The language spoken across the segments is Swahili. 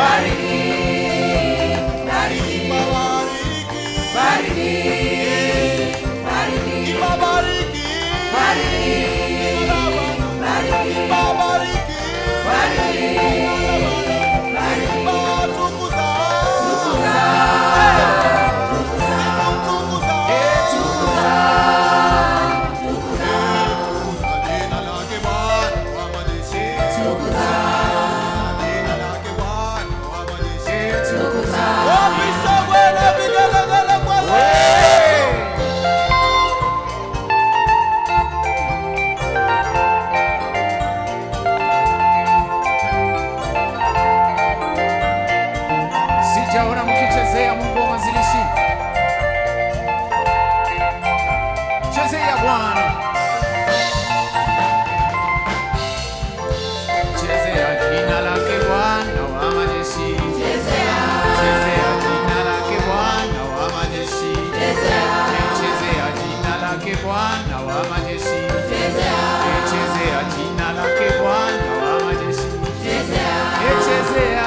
Sijaona mkichezea Mungu wa mwanzilishi. Chezea Bwana. Chezea jina lake Bwana wa majeshi. Chezea jina lake Bwana wa majeshi. Chezea jina lake Bwana wa majeshi. Chezea jina lake Bwana wa majeshi. Chezea. Chezea.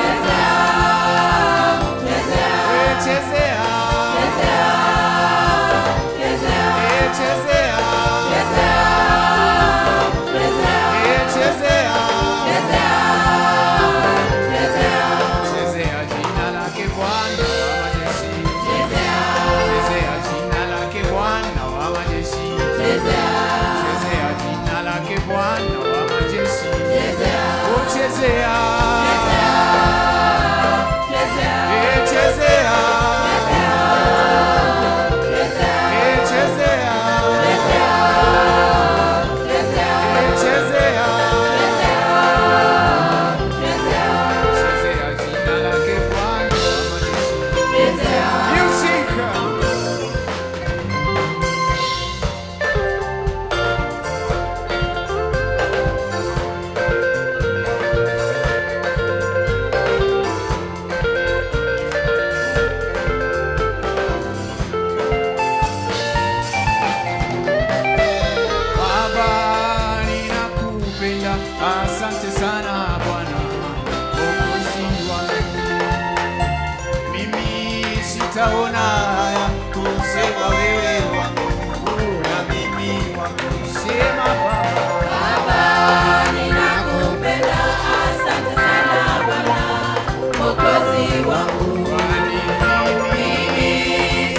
Chezea jina lake Bwana wa majeshi. Chezea jina lake Bwana wa majeshi. Chezea jina lake Bwana wa majeshi. Oh, chezea. Eh, chezea. Eh, chezea. Eh, chezea. Chezea jina lake Bwana wa majeshi. Music. Baba, ninakupenda, asante sana Bwana Mwokozi wangu. Mimi sitaona haya kusema wewe wangu na mimi wako. Sema Baba, kwani mimi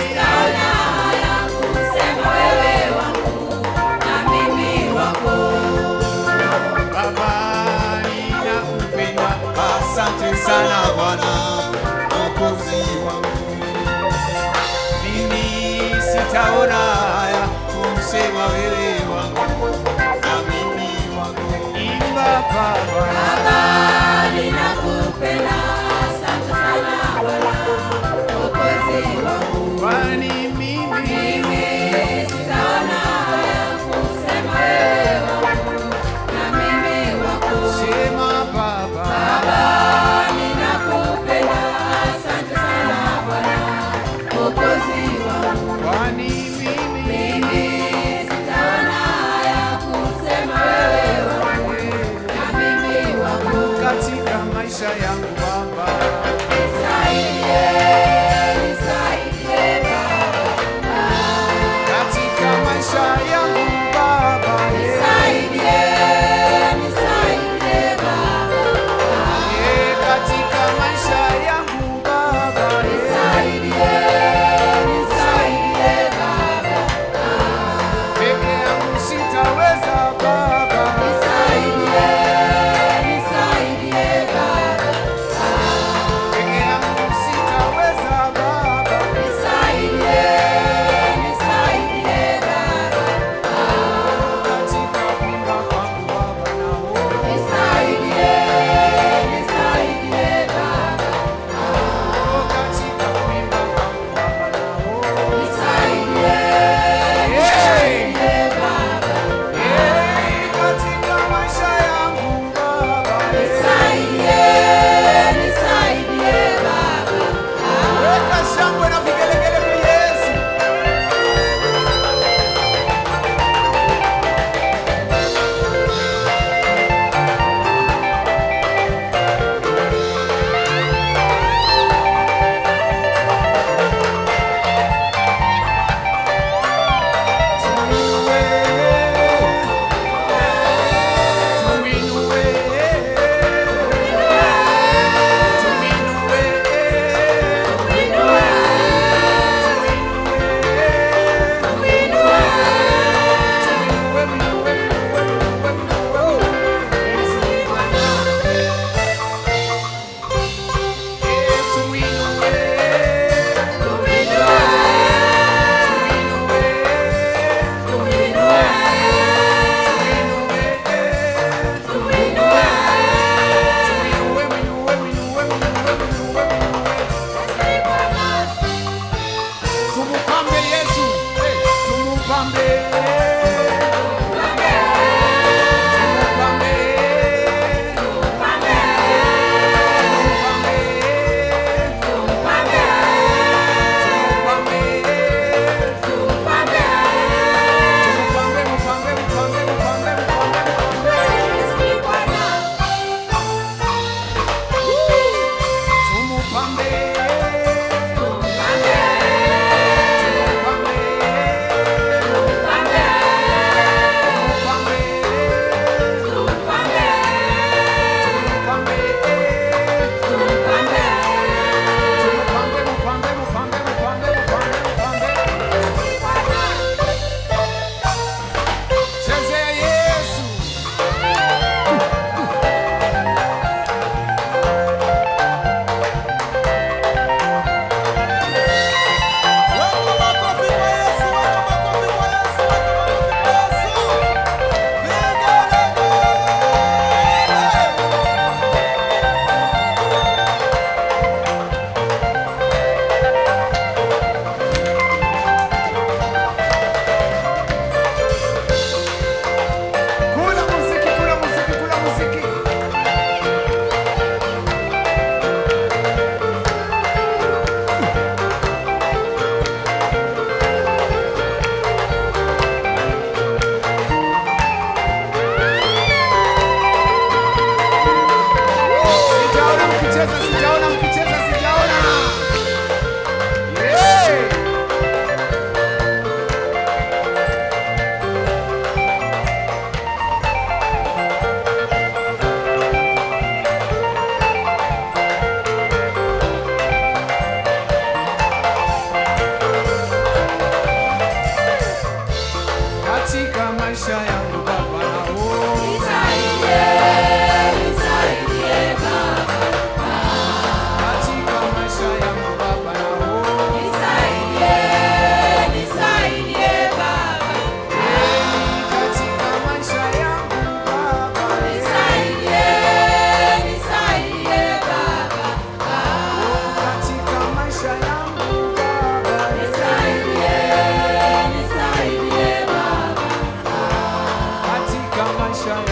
Baba,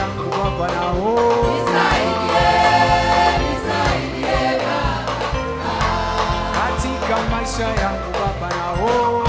yangu Baba nao katika maisha yangu Baba nao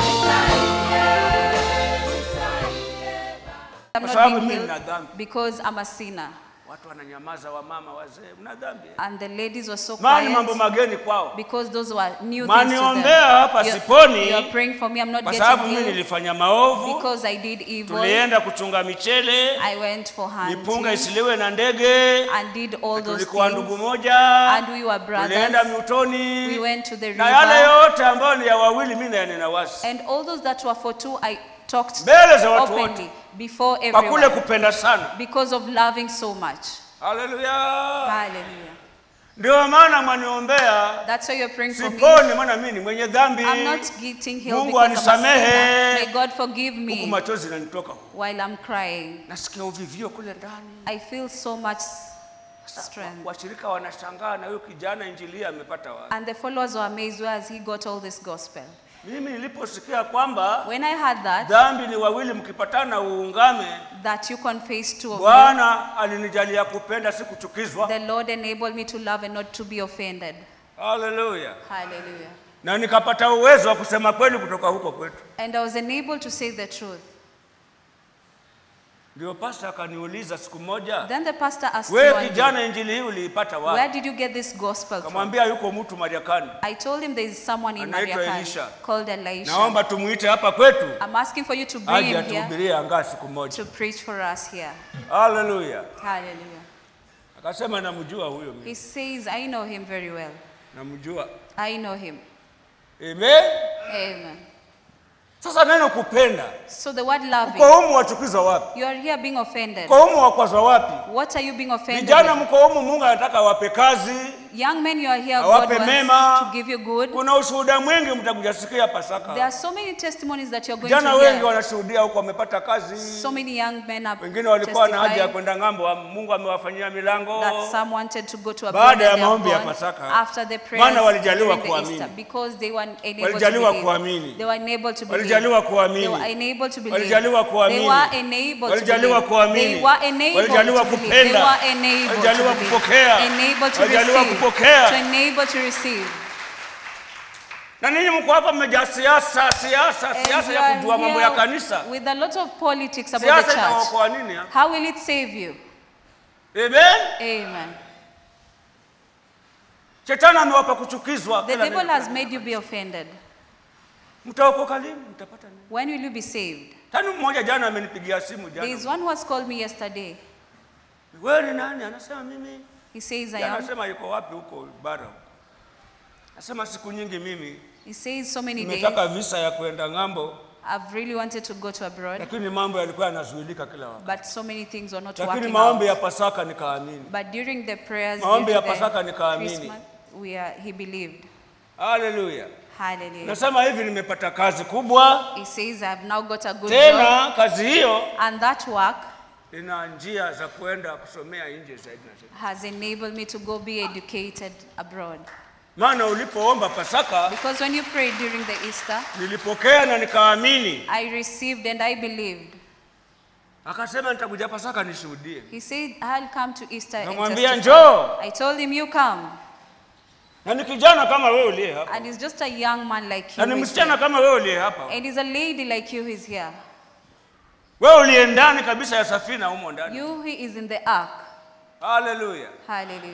I'm Kwa not sababu being mimi healed nina dhambi. because I'm a sinner. Watu wananyamaza, wamama wazee, mna dhambi. And the ladies were so Maana mambo quiet mageni kwao, because those were new things to maniombea them. hapa You're, siponi you're praying for me, I'm not kwa getting sababu mimi healed nilifanya maovu. because I did evil. Tulienda kuchunga michele, I went for mipunga hunting isiliwe na ndege, and did all those tulikuwa ndugu things. moja, And we were tulienda brothers. mtoni, We went to the na yale river. yote ambayo ni ya wawili, mimi nayanena wazi And all those that were for two, I talked mbele za watu wote, openly before kwa kule everyone kupenda sana. because of loving so much. Haleluya! Hallelujah. Ndio maana mwaniombea That's why you're praying for me. siponi, maana mimi ni mwenye dhambi. I'm not getting healed Mungu because I'm a anisamehe. sinner. May God forgive Huku me machozi yananitoka, while I'm crying. nasikia uvivio kule ndani. I feel so much strength. Washirika wanashangaa na huyo kijana injili amepata wapi? And the followers were amazed where has he got all this gospel. Mimi niliposikia kwamba When I heard that, dhambi ni wawili, mkipatana uungame, that you confess two of you, Bwana alinijalia kupenda, si kuchukizwa. the Lord enabled me to love and not to be offended. Haleluya! Hallelujah. Na nikapata uwezo wa kusema kweli kutoka huko kwetu. And I was enabled to say the truth. Ndio pasta akaniuliza siku moja, Then the pastor asked me wewe one day, kijana, injili hii uliipata where wapi? did you get this gospel from? Kamwambia yuko mtu Mariakani, I told him there is someone in Anaitwa Mariakani Elisha. called Elisha. naomba tumuite hapa kwetu I'm asking for you to bring aje him here atuhubirie angaa siku moja. to preach for us here. Haleluya! Hallelujah. Akasema namjua huyo mimi, He says, I know him very well. namjua. I know him. Amen. Amen. Sasa neno kupenda, So the word loving, kwa humu wachukizwa wapi? you are here being offended. Kwa humu wakwazwa wapi? What are you being offended Vijana with? mko humu, Mungu anataka awape kazi. Young men, you are here, Awape God wants mema. to give you good. Kuna ushuhuda mwingi mtakujasikia There are Pasaka. so many testimonies that you're going Vijana to wengi hear. wanashuhudia huko, wamepata kazi. So many young men are Wengine walikuwa na haja ya testifying kwenda ng'ambo, wa- Mungu amewafanyia milango. that some wanted to go to a Baada ya and they have maombi ya gone Pasaka, after the prayers maana walijaliwa during the kuamini. Easter because they were enabled Walijaliwa to believe. kuamini. They were enabled to believe. Walijaliwa kuamini. They were enabled to believe. Walijaliwa kuamini. They were enabled to Walijaliwa believe. kuamini. They were enabled Walijaliwa to believe. kupenda. They were enabled Walijaliwa to believe. kupokea. Enabled to Walijaliwa receive. kupokea. To enable to receive. Na ninyi mko hapa mmejaa siasa, siasa, And siasa you ya are kujua mambo ya here kanisa. With a lot of politics about Siasa the church. itawaokoa nini hapa? How will it save you? Amen. Amen. Shetani amewapa kuchukizwa. The kila devil neno. has made you be offended. Mtaokoka lini? Mtapata nini? When will you be saved? Tani mmoja jana amenipigia simu There is jana. one who has called me yesterday. Wewe ni nani? Anasema mimi. He says, I Jana am. Anasema yuko wapi huko bara huko. Anasema siku nyingi mimi He says, so many days. nimetaka visa ya kwenda ng'ambo, I've really wanted to go to abroad, lakini mambo yalikuwa yanazuilika kila wakati. but so many things were not Lakini working maombi out. ya Pasaka nikaamini. But during the prayers, Maombi during ya the Pasaka nikaamini. Christmas, we are, he believed. Haleluya. Hallelujah. Nasema hivi nimepata kazi kubwa. He says, I've now got a good job, Tena kazi hiyo and that work ina njia za kuenda kusomea nje zaidi na zaidi. has enabled me to go be educated abroad. Maana ulipoomba Pasaka Because when you prayed during the Easter, nilipokea na nikaamini. I received and I believed. Akasema nitakuja Pasaka nishuhudie. He said, I'll come to Easter and Namwambia testify. njoo. I told him, you come. Na ni kijana kama wewe uliye hapa. And he's just a young man like Na you. ni who is msichana here. kama wewe uliye hapa. And he's a lady like you who's here. Wewe uliye ndani kabisa ya safina humo ndani. You who is in the ark. Haleluya. Hallelujah.